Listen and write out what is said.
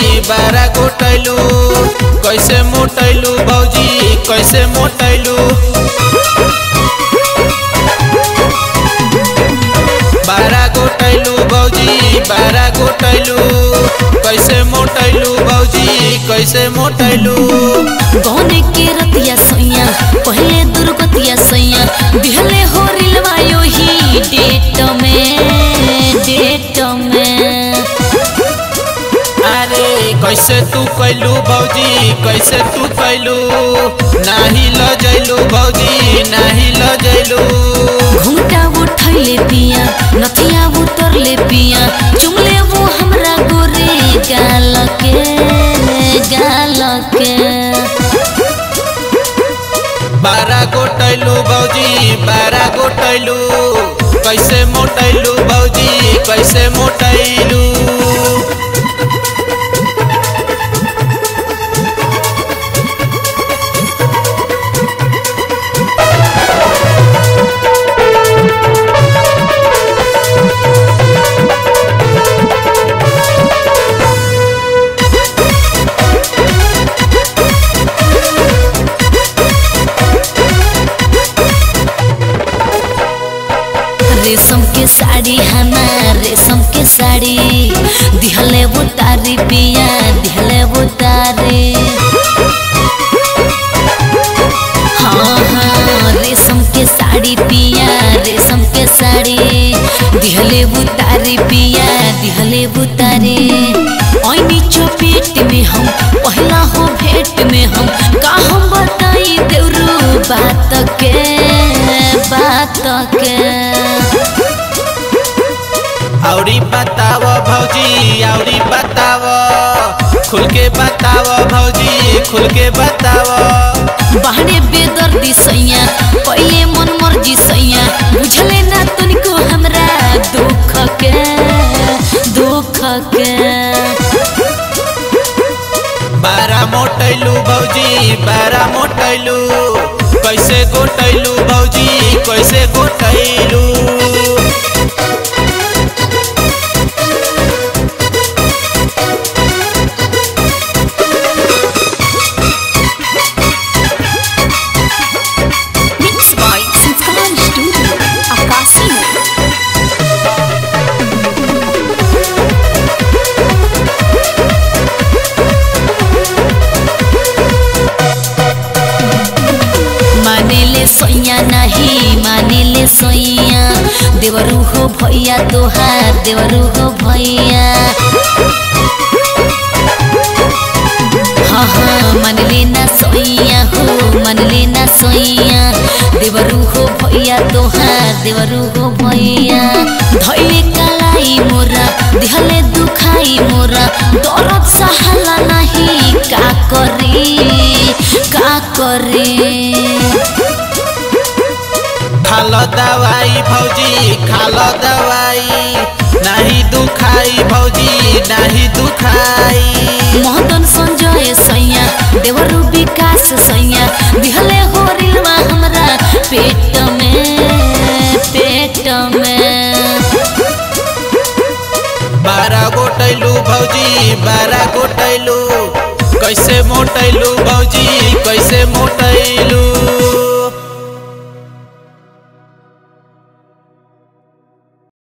भौजी बारा गोटैलू कैसे मोटैलू भौजी कैसे मोटैलू बारा गोटैलू भौजी बारा गोटैलू कैसे मोटैलू भौजी कैसे मोटैलू गौने के रतिया सैया पहले दुर्गतिया सैया दिहले हो रिलवा यो ही डेट में डेट में अरे कैसे तू कैलू भौजी कैसे तू कैलू नाही ल जैलू भौजी नाही ल जैलू घूंघटा उठैले पिया नथिया उतरले पिया चुमले वो हमरा गोरे गाल के गाल के बारा गोटैलू भौजी बारा गोटैलू कैसे मोटैलू भौजी कैसे मोटैलू रेशम के साड़ी हमार रेशम के साड़ी दिहले वो तारी पिया दिहले वो तारी हाँ हाँ रेशम के साड़ी पिया रेशम के साड़ी दिहले वो तारी पिया दिहले वो तारी ऐनी चपेट में हम पहला हो भेंट में हम का हम बताई देवरू बात के बात के औरी बताव भौजी औरी बताव खुल के बताव भौजी खुल के बताव बाहरे बेदर्दी सैया पहले मन मर्जी सैया बुझले ना तुनको हमरा दुख के दुख के बारा मोटैलू भौजी बारा मोटैलू कैसे गोटैलू भौजी कैसे गोटैलू Mixed by Sitar Studio, Akasi. मानेले सोइया नहीं मानेले सोइया देवरू हो भैया तोहार देवरू हो भैया हाँ हाँ मन लेना सोइया हो मन लेना सोइया देवरू हो भैया तोहार देवरू हो भैया धैले कलाई मोरा दिहले दुखाई मोरा दर्द सहाला नहीं का करी का करी खाल दवाई भौजी खाल दवाई नहीं दुखाई भौजी नहीं दुखाई मदन संजय सैया देवरू विकास सैया दिहले हो रिलवा हमरा पेट में पेट में बारा गोटैलू भौजी बारा गोटैलू कैसे मोटैलू भौजी कैसे